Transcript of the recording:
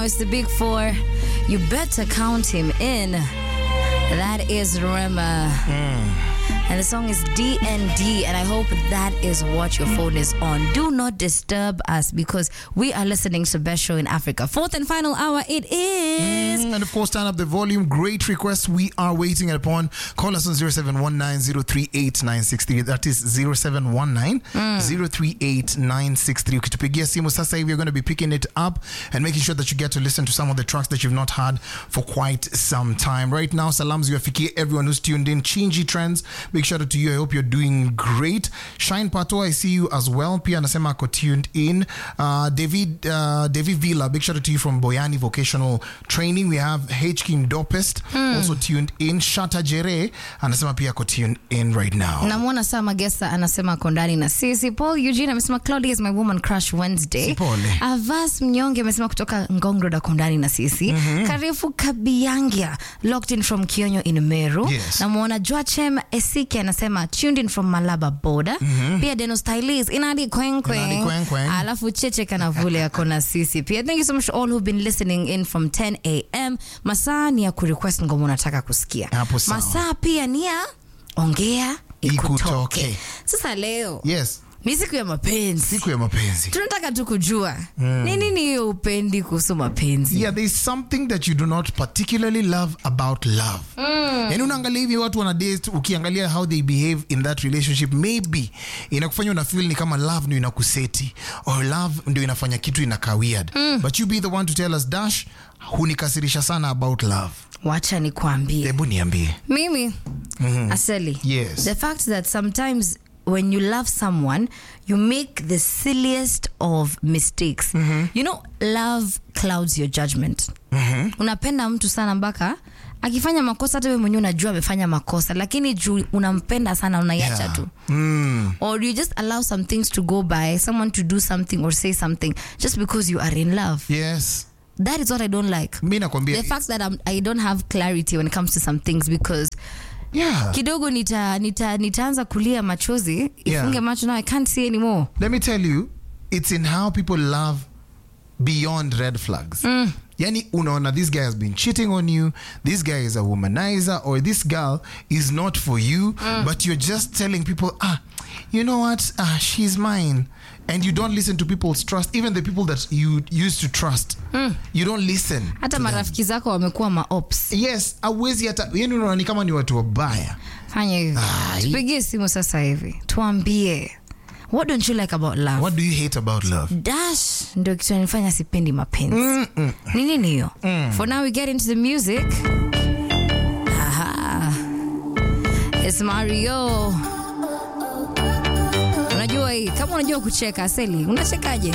It's the big four. You better count him in. That is Rema. And the song is DND, and I hope that is what your phone is on. Do not disturb us because we are listening to Best Show in Africa. Fourth and final hour, it is. Mm, and of course, turn up the volume. Great request. We are waiting upon. Call us on 0719038963. That is 0719038963. Ukitupigia simu sasa hivi, you're going to be picking it up and making sure that you get to listen to some of the tracks that you've not had for quite some time. Right now, salams yafikie everyone who's tuned in. Chingy Trends, big shout out to you. I hope you're doing great. Shine Pato, I see you as well. Pia anasema ako tuned in. Uh, David uh, David Villa, big shout out to you from Boyani Vocational Training. We have H King Dopest also tuned in. Shata Jere anasema pia ako tuned in right now. namwona saa magesa anasema ako ndani na sisi paul eugene amesema claudia is my woman crush wednesday Si pole. avas mnyonge amesema kutoka ngongro ako ndani na sisi karefu kabiangia locked in from kionyo in meru Yes. namwona joachem esiki anasema tuned in from malaba border pia deno stylis inadi kwenkwe Inadi kwenkwe. alafu cheche kanavule ako na sisi pia thank you so much to all who've been listening in from 10 am masaa ni ya kurequest ngoma unataka kusikia Hapo sawa. masaa pia ni ya ongea ikutoke. Ikutoke. Sasa leo Yes, ni siku ya mapenzi, siku ya mapenzi. tunataka tu kujua ni nini hiyo upendi kuhusu mapenzi. Yeah, there's something that you do not particularly love about love. Yani unaangalia hivi watu wana date, ukiangalia how they behave in that relationship, maybe inakufanya una feel ni kama love ndio inakuseti or love ndio inafanya kitu inakaa weird. But you be the one to tell us Dash, hunikasirisha sana about love. Wacha nikwambie Hebu niambie. mimi asali Yes. the fact that sometimes when you love someone you make the silliest of mistakes you know love clouds your judgment unapenda mtu sana mpaka akifanya makosa hata wewe mwenyewe unajua amefanya makosa lakini juu unampenda sana unaiacha Yeah. tu Mm. or you just allow some things to go by someone to do something or say something just because you are in love Yes. that is what i don't like Mi nakwambia the fact that I'm, i don't have clarity when it comes to some things because yeah. kidogo nita, nita, nitaanza kulia machozi Yeah. ifunge macho now i can't see anymore let me tell you it's in how people love beyond red flags yani unaona this guy has been cheating on you this guy is a womanizer or this girl is not for you but you're just telling people ah you know what ah she's mine and you don't listen to people's trust even the people that you used to trust you don't listen hata to them. marafiki zako wamekuwa maops yes awezi hata yani unaona ni kama ni watu wabaya fanya hivi Ai. tupigie simu sasa hivi tuambie what don't you like about love what do you hate about love dash ndio kitu nanifanya sipendi mapenzi ni nini hiyo for now we get into the music Aha. It's mario unajua hii kama unajua kucheka aseli unachekaje